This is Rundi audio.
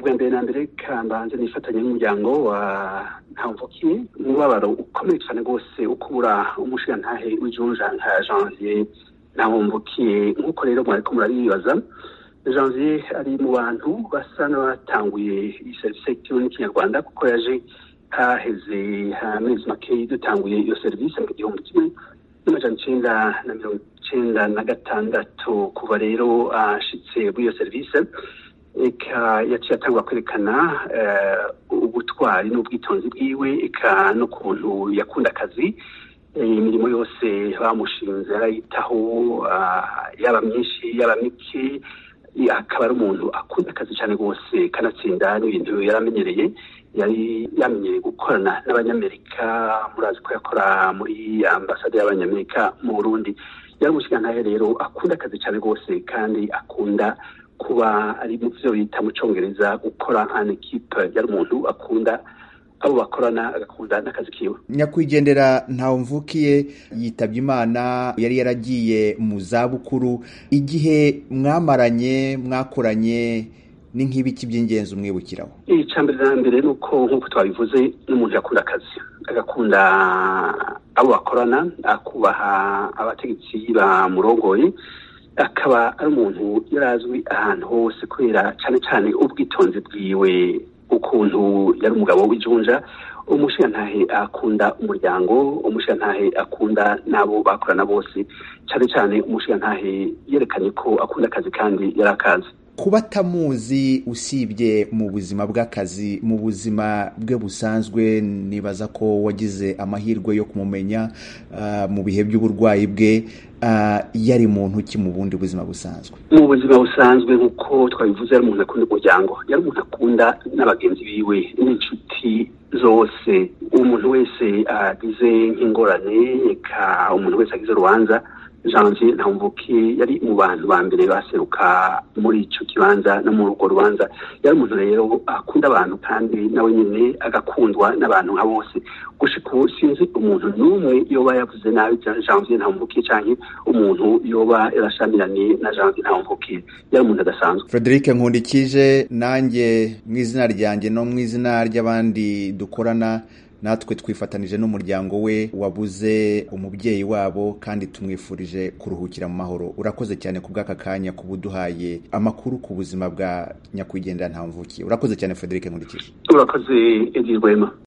ubwa mbere na mbere kambanze nifatanya n'umuryango wa ntamvukiye umubabaro ukomeye cyane rwose ukubura umushirantahe w'ijunja nka janvier ntamvukiye nk'uko rero mwariko murabibaza janvier ari mu bantu basa n'abatanguye iyi serivisi yitiriwe n'ikinyarwanda kuko yaje haheze amezi makeyi dutanguye iyo serivisi mu gihumbi kimwe n'amajana icenda na mirongo icenda na gatandatu kuva rero ashitse muri iyo serivisi eka yaciye atangwa kwerekana ubutwari n'ubwitonzi bwiwe eka n'ukuntu yakunda akazi imirimo yose bamushinze arayitaho yaba myinshi yaba mike akaba ari umuntu akunda akazi cyane rwose kanatsinda n'ibintu yaramenyereye yari yamenyereye gukorana n'abanyamerika murazi ko yakora muri ambasade y'abanyamerika mu burundi yari umushigantahe rero akunda akazi cyane rwose kandi akunda kuba ari mu byo bita mu cyongereza gukora an equipe yari umuntu akunda abo bakorana agakunda n'akazi kiwe nyakwigendera ntawumvukiye yitabye imana yari yaragiye mu zabukuru igihe mwamaranye mwakoranye ni nk'ibiki by'ingenzi umwibukiraho icya mbere na mbere ni uko nk'uko twabivuze n'umuntu yakunda akazi agakunda abo bakorana akubaha abategetsi bamurongoye akaba ari umuntu yari azwi ahantu hose kubera cyane cyane ubwitonzi bwiwe ukuntu yari umugabo w'ijunja umushirantahe akunda umuryango umushirantahe akunda n'abo bakorana bose cyane cyane umushirantahe yerekanye ko akunda akazi kandi yari akazi kuba atamuzi usibye mu buzima bw'akazi mu buzima bwe busanzwe nibaza ko wagize amahirwe yo kumumenya mu bihe by'uburwayi bwe yari muntu ki mu bundi buzima busanzwe mu buzima busanzwe nk'uko twabivuze yari umuntu akunda umuryango yari umuntu akunda n'abagenzi biwe n'inshuti zose umuntu wese agize nk'ingorane reka umuntu wese agize urubanza janvier ntamvuki yari mu bantu ba mbere baseruka muri icyo kibanza no muri urwo rubanza yari umuntu rero akunda abantu kandi nawe nyine agakundwa n'abantu nka bose gushika ubu sinzi umuntu n'umwe yoba yavuze nabi janvier ntamvuki cyangwa umuntu yoba yarashamiranye na janvier ntamvuki yari umuntu adasanzwe frederic nkundikije nanjye mu izina ryanjye no mu izina ry'abandi dukorana natwe twifatanije n'umuryango we wabuze umubyeyi wabo kandi tumwifurije kuruhukira mu mahoro urakoze cyane ku bw'aka kanya kuba uduhaye amakuru ku buzima bwa nyakwigendera ntamvukiye urakoze cyane frederic nkurikije urakoze edi rwema